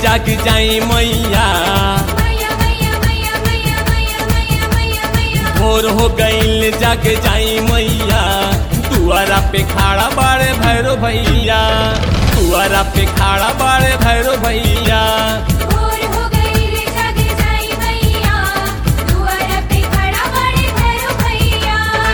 जाग जाई मैया मैया मैया मैया मैया मैया मैया मैया मैया भोर हो गईल जाग जाई मैया दुआरा पे खाड़ा बाड़े भैरो भैया दुआरा पे खाड़ा बाड़े भैरो भैया भोर हो गई रे जागे जाई मैया दुआर पे खड़ा बड़े भैरो भैया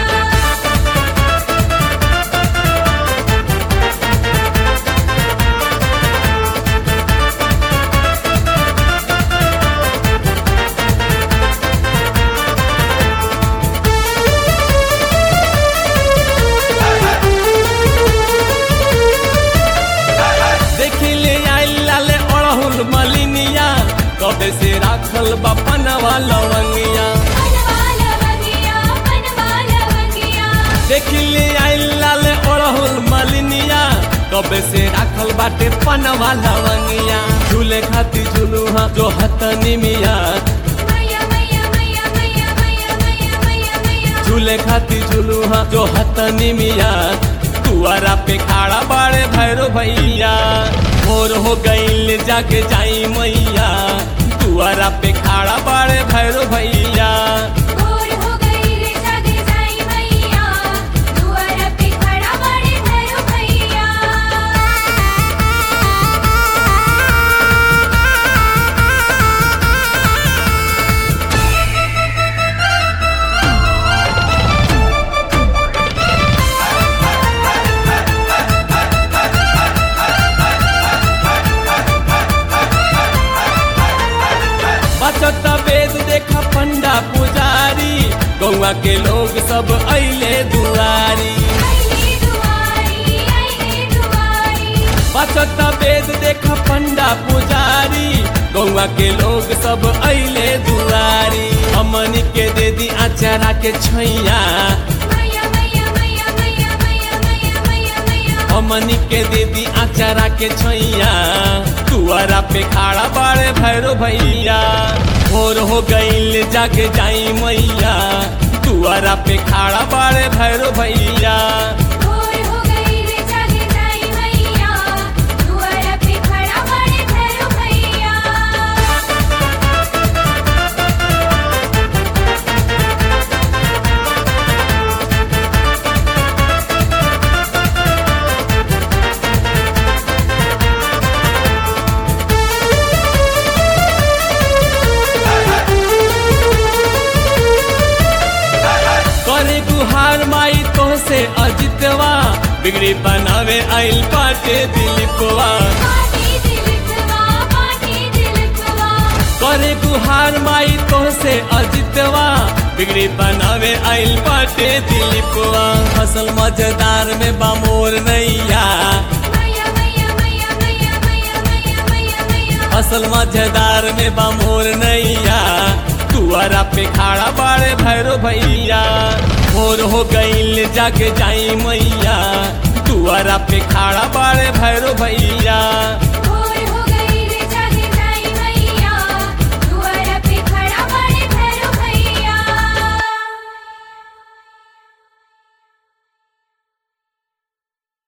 देखी ले आई लाले अड़हुल मलिनिया कबे से राखल बपनवा लवंगिया बनवाला बगिया बनवाला बगिया देखी ले आई लाले अड़हुल मलिनिया कबे से राखल बाटे पनवा लवंगिया झूले खाती झूलू हाँ जो हतनी मिया मैया मैया मैया मैया मैया मैया मैया मैया झूले खाती झूलू हाँ जो हतनी मिया दुआरा पे खाड़ा बाड़े भैरो भैया भोर हो गईल जाके जाई मैया दुआरा पे खाड़ा बाड़े भैरो भैया भोर हो गई रे जागे जाई मैया दुआर पे खड़ा बड़े भैरो भैया बचत वेद देखा पंडा पुजारी गौवा के लोग सब अइले दुआरी आईले दुआरी आईले दुआरी बचत वेद देखा पंडा पुजारी गौवा के लोग सब अइले दुआरी हमनी के दे दी आचारा के छैया मैया मैया मैया मैया मैया मैया मैया मैया हमनी के दे दी आचारा के छैया दुआरा पे खाड़ा बाड़े भैरो भैया भोर हो गईल जाके जाई मैया दुआरा पे खाड़ा बाड़े भैरो भैया भोर हो गई रे जागे जाई मैया दुआर पे खड़ा बड़े भैरो भैया करे गुहार माई तो से अजितवा बिगड़ी बनावे आइल पाटे दिलीपवा पाटी दिलकवा पाटी दिलकवा करे गुहार माई तो से अजितवा बिगड़ी बनावे आइल पाटे दिलीपवा फसल मजेदार में बामोर नैया मैया मैया मैया मैया मैया मैया मैया मैया फसल मजेदार में बामोर नैया दुआरा पे खाड़ा बाड़े भैरो भैया भोर हो गईल जाके जाई मैया दुआरा पे खाड़ा बाड़े भैरो भैया